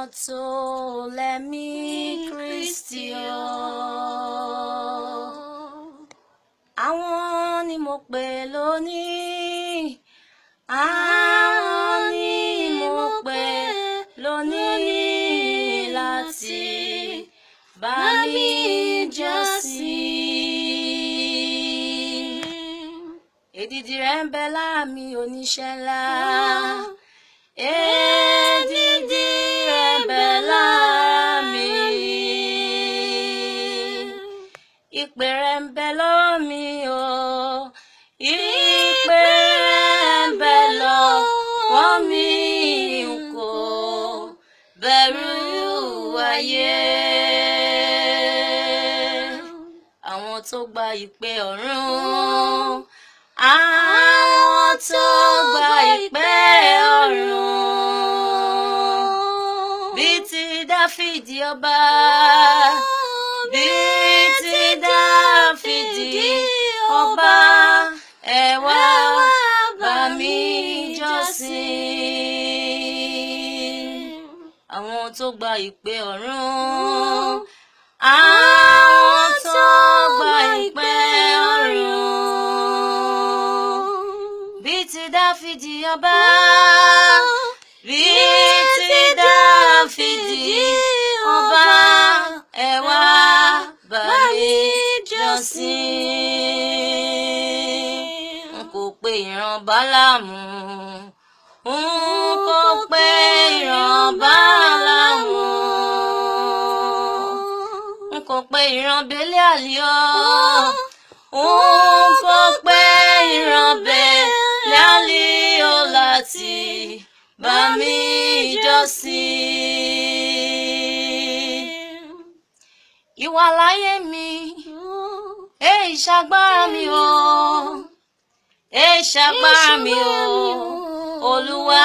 tó lẹ́mí Kristi o. Àwọn ni mo pè lónìí, àwọn ni mo pè lónìí láti bá mi jọ́sìn. Èdìdì rẹ̀ ń bẹ láàmì oníṣẹ́ ńlá. Èdìdì rẹ̀ ń bẹ láàmì. Ìpè rẹ̀ ń bẹ lọ́wọ́ mi o. Ìpè rẹ̀ ń bẹ lọ́wọ́ mi n kò bẹ̀rù ayé. Àwọn tó gba ìpè ọ̀run. Àwọn tó gba ìpè ọ̀run. Bíi ti Dáfídì ọba. Bíi ti Dáfídì ọba. Ẹ wá bá mi jọ́sìn. Àwọn tó gba ìpè ọ̀run. Àwọn tó gba ìpè ọ̀run. Bíi ti Dáfídì ọba. Bíi ti Dáfídì ọba. Ẹ wá bá mi jọ́sìn. N kò pe ìran Bálámù. N kò pe ìran Bálámù. N kò pe ìran Bélíàlì o. N kò pe ìran Bélíàlì o láti bá mi jọ́sìn. Ìwà láyé mi, èyí ṣagbára mi o. Èyí ṣagbára mi o, Olúwa.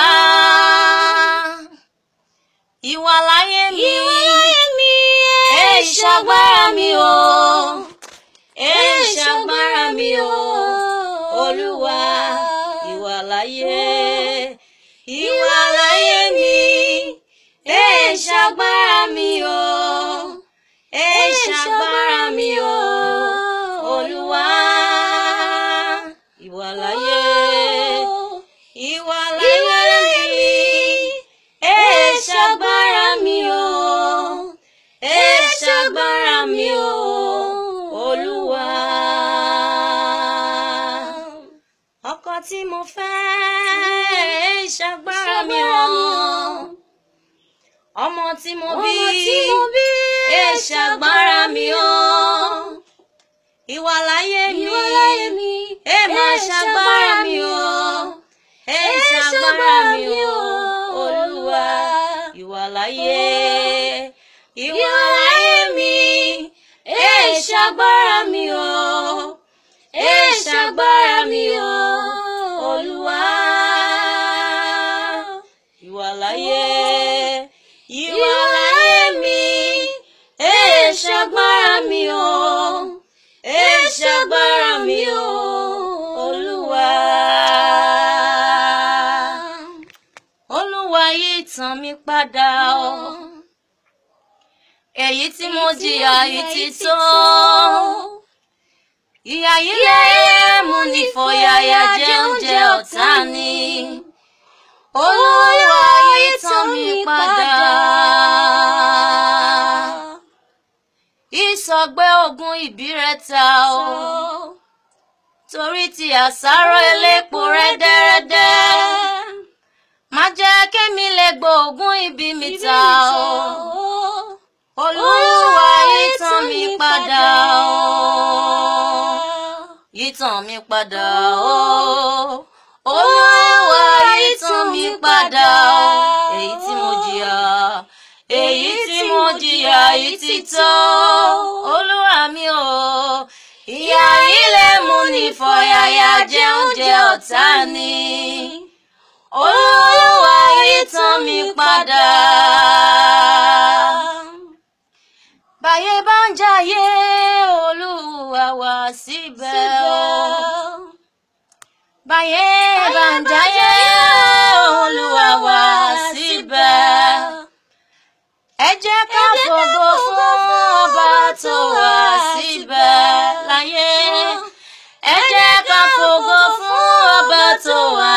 Ìwà láyé mi, èyí ṣagbára mi o. Èyí ṣagbára mi o, Olúwa. Ìwà láyé, ìwà láyé mi, èyí ṣagbára mi o. Èyí ṣagbára mi o, Olúwa. Ìwà láyé, ìwà láyé mi, èyí ṣagbára mi o. Èyí ṣagbára mi o, Olúwa. Ọkọ tí mo fẹ́, èyí ṣagbára mi o. Ọmọ tí mo bí, èyí ṣagbára mi o. Ìwà láyé mi, ẹ máa ṣagbára mi o. Ẹ ṣagbára mi o, Olúwa. Ìwà láyé, ìwà láyé mi, ẹ ṣagbára mi o. Ẹ ṣagbára mi o, Olúwa. Ìwà láyé, ìwà láyé mi, ẹ ṣagbára mi o. Ẹ ṣagbára mi o, Olúwa. Olúwa yí ìtàn mi padà o. Èyí tí mo jìyà yìí ti tó. Ìyà yìí lè mú ní fọ̀yàyà jẹ oúnjẹ ọ̀tá ni. Olúwa yí ìtàn mi padà. Ìsọ̀gbẹ́ ogun ìbí rẹ̀ ta o. Torí ti àsáró elépo rẹ́dẹ́rẹ́dẹ́. Má jẹ́ kémi lè gbóògùn ibi mi ta o. Olúwa yìtàn mi padà o. Yìtàn mi padà o. Olúwa yìtàn mi padà o. Èyí tí mo jìyà, èyí tí mo jìyà yìí ti tó. Olúwa mi o. Ìyà yìí lè mú ní fọ̀yàyà jẹ oúnjẹ ọ̀tá ni. Olúwa yìtàn mi padà. Báyé bá ń jayé, Olúwa wà síbẹ̀ o. Báyé bá ń jayé, Olúwa wà síbẹ̀. ẹ jẹ́ ká fògo fún ọba tó wà síbẹ̀ láyé ẹ jẹ́ ká fògo fún ọba tó wà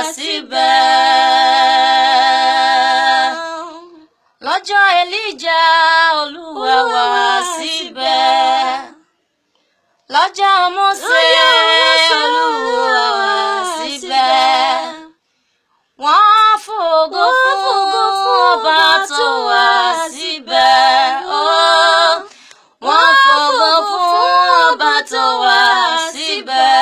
síbẹ̀ lọ́jọ́ Èlíjà Olúwa wà síbẹ̀ lọ́jọ́ Mósè Olúwa wà síbẹ̀ wọ́n fògo fún ọba tó wà síbẹ̀ ó wọ́n fògo fún ọba tó wà síbẹ̀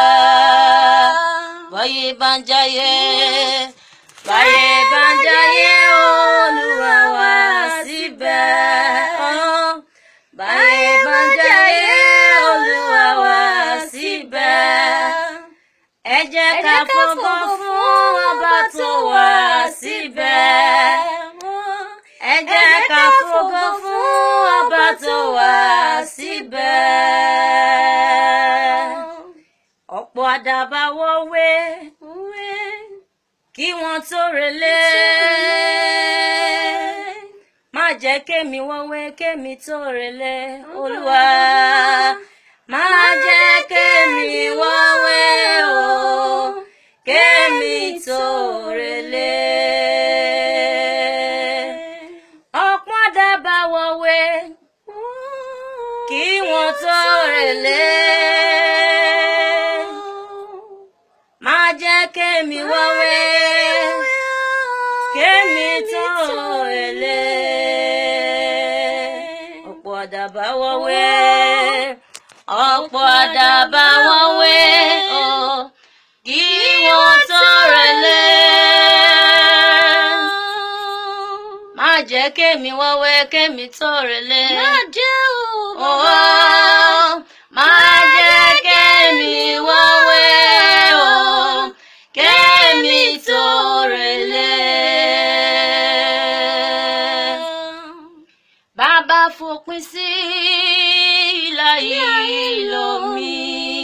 báyé bá ń jayé báyé bá ń jayé Olúwa wà síbẹ̀ ó báyé bá ń jayé Olúwa wà síbẹ̀ ẹ jẹ́ ká fògo fún ọba tó wà síbẹ̀. ẹ jẹ́ ká fògo fún ọba tó wà síbẹ̀. ọ̀pọ̀ àdàbà wọ́wé kí wọ́n tó relé. má jẹ́ kémi wọ́wé kémi tó relé olúwa. má jẹ́ kémi wọ́wé o kémi tó relé. ọ̀pọ̀ àdàbà wọ̀wé kí wọ́n tó relé. má jẹ́ kémi wọ́wé kémi tó relé. ọ̀pọ̀ àdàbà wọ̀wé ọ̀pọ̀ àdàbà wọ̀wé ọ̀ kí wọ́n tó relé. má jẹ́ kémi wọ́wé kémi tó relé. Má jẹ́ o. Oh, má jẹ́ kémi wọ́wé o kémi tó relé. Bàbá fòpin sí ìlà ìlò mi.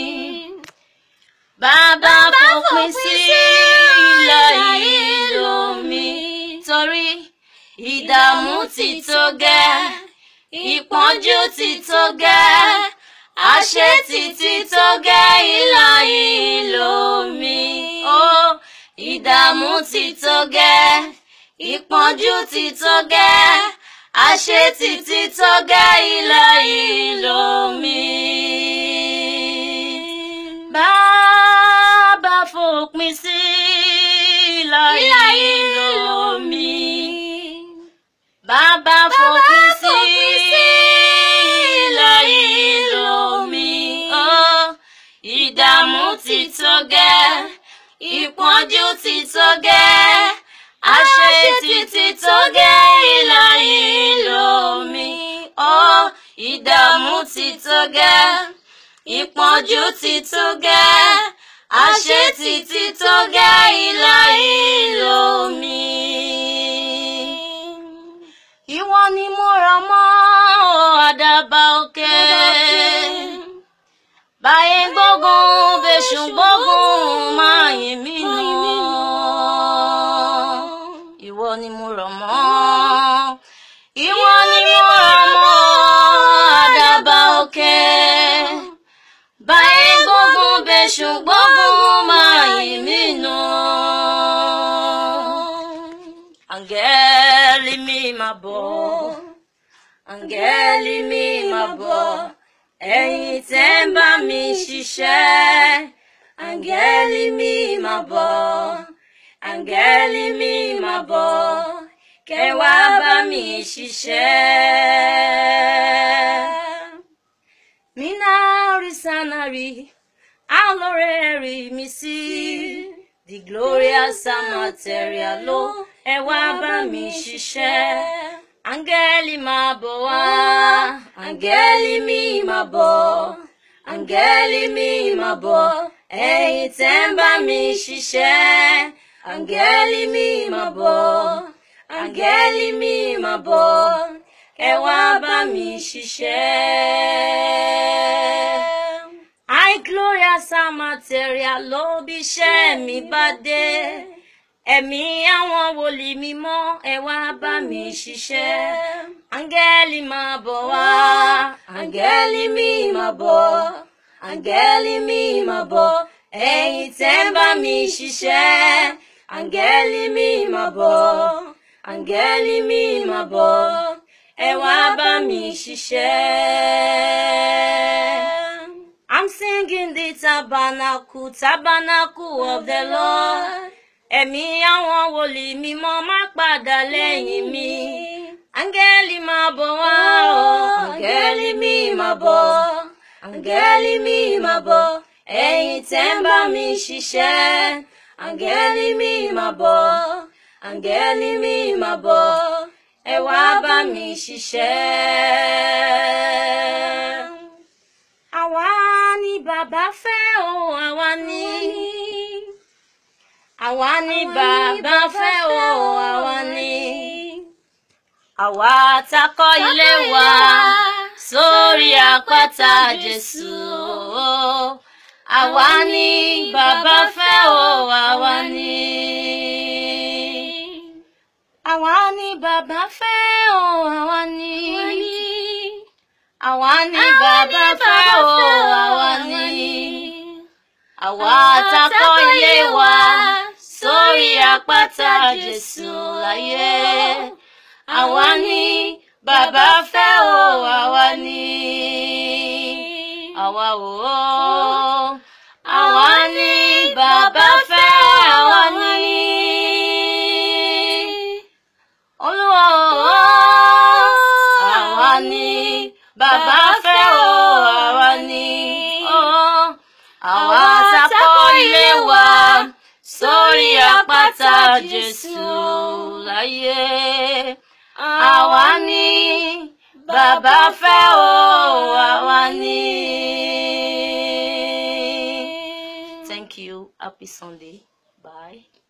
Bàbá fòpin sí ìlà ìlò mi. Torí ìdààmú ti tó gẹ́, ìpọ́njú ti tó gẹ́, àṣetì ti tó gẹ́ ìlà ìlò mi. Ó ìdààmú ti tó gẹ́, ìpọ́njú ti tó gẹ́, àṣetì ti tó gẹ́ ìlà ìlò mi. Bàbá fòpin sí ìlà ìlò mi. Bàbá fòpin sí ìlà ìlò mi. Ó ìdààmú ti tó gẹ́, ìpọ́njú ti tó gẹ́, àṣetì ti tó gẹ́ ìlà ìlò mi. Ó ìdààmú ti tó gẹ́, ìpọ́njú ti tó gẹ́, àṣetì ti tó gẹ́ ìlà ìlò mi. Ìwọ ni mo rọ̀ mọ́ àdàbà òkè. Báyé gbógun bẹ́ṣù gbógun máa yìn mí nù. Ìwọ ni mo rọ̀ mọ́. Ìwọ ni mo rọ̀ mọ́ àdàbà òkè. Báyé gbógun bẹ́ṣù gbógun máa yìn mí nù. Áńgẹ́lì mi máa bọ̀. Áńgẹ́lì mi máa bọ̀. Ẹ̀yin tẹ́ ń bá mi ṣiṣẹ́. Áńgẹ́lì mi máa bọ̀. Áńgẹ́lì mi máa bọ̀. Kẹ́ wá bá mi ṣiṣẹ́. Minari sanari, aloreri mi sí. The glorious material ló ẹ wá bá mi ṣiṣẹ́. Áńgẹ́lì máa bọ̀ wá. Áńgẹ́lì mi máa bọ̀. Áńgẹ́lì mi máa bọ̀. Ẹ̀yin tẹ́ ń bá mi ṣiṣẹ́. Áńgẹ́lì mi máa bọ̀. Áńgẹ́lì mi máa bọ̀. Ẹ wá bá mi ṣiṣẹ́. I glorious material ló bí iṣẹ́ mi bá dé. ẹ̀mí àwọn wòlíì mímọ́ ẹ wá bá mi ṣiṣẹ́ áńgẹ́lì máa bọ̀ wá áńgẹ́lì mi máa bọ̀ áńgẹ́lì mi máa bọ̀ ẹ̀yin tẹ́ ń bá mi ṣiṣẹ́ áńgẹ́lì mi máa bọ̀ áńgẹ́lì mi máa bọ̀ ẹ wá bá mi ṣiṣẹ́. I'm singing the tabernacle, tabernacle of the Lord. Ẹ̀mí àwọn wòlíì mímọ́ má padà lẹ́yìn mi. Áńgẹ́lì máa bọ̀ wá o, áńgẹ́lì mi máa bọ̀. Áńgẹ́lì mi máa bọ̀, ẹ̀yin tẹ́ ń bá mi ṣiṣẹ́. Áńgẹ́lì mi máa bọ̀, áńgẹ́lì mi máa bọ̀, ẹ wá bá mi ṣiṣẹ́. Àwa ni bàbá fẹ́ o, àwa ni. Àwa ni bàbá fẹ́ o, àwa ni. Àwa takọ́ ilé wa sórí àpáta Jésù. Àwa ni bàbá fẹ́ o, àwa ni. Àwa ni bàbá fẹ́ o, àwa ni. Àwa ni bàbá fẹ́ o, àwa ni. Àwa takọ́ ilé wa sórí àpáta Jésù láyé. Àwa ni bàbá fẹ́ o, àwa ni. Àwa o, àwa ni bàbá fẹ́, àwa ni. Olúwa o, àwa ni bàbá fẹ́ o, àwa ni. Oh, àwa takọ́ ilé wa sórí àpáta Jésù láyé. Àwa ni bàbá fẹ́ o, àwa ni. Thank you. Happy Sunday. Bye.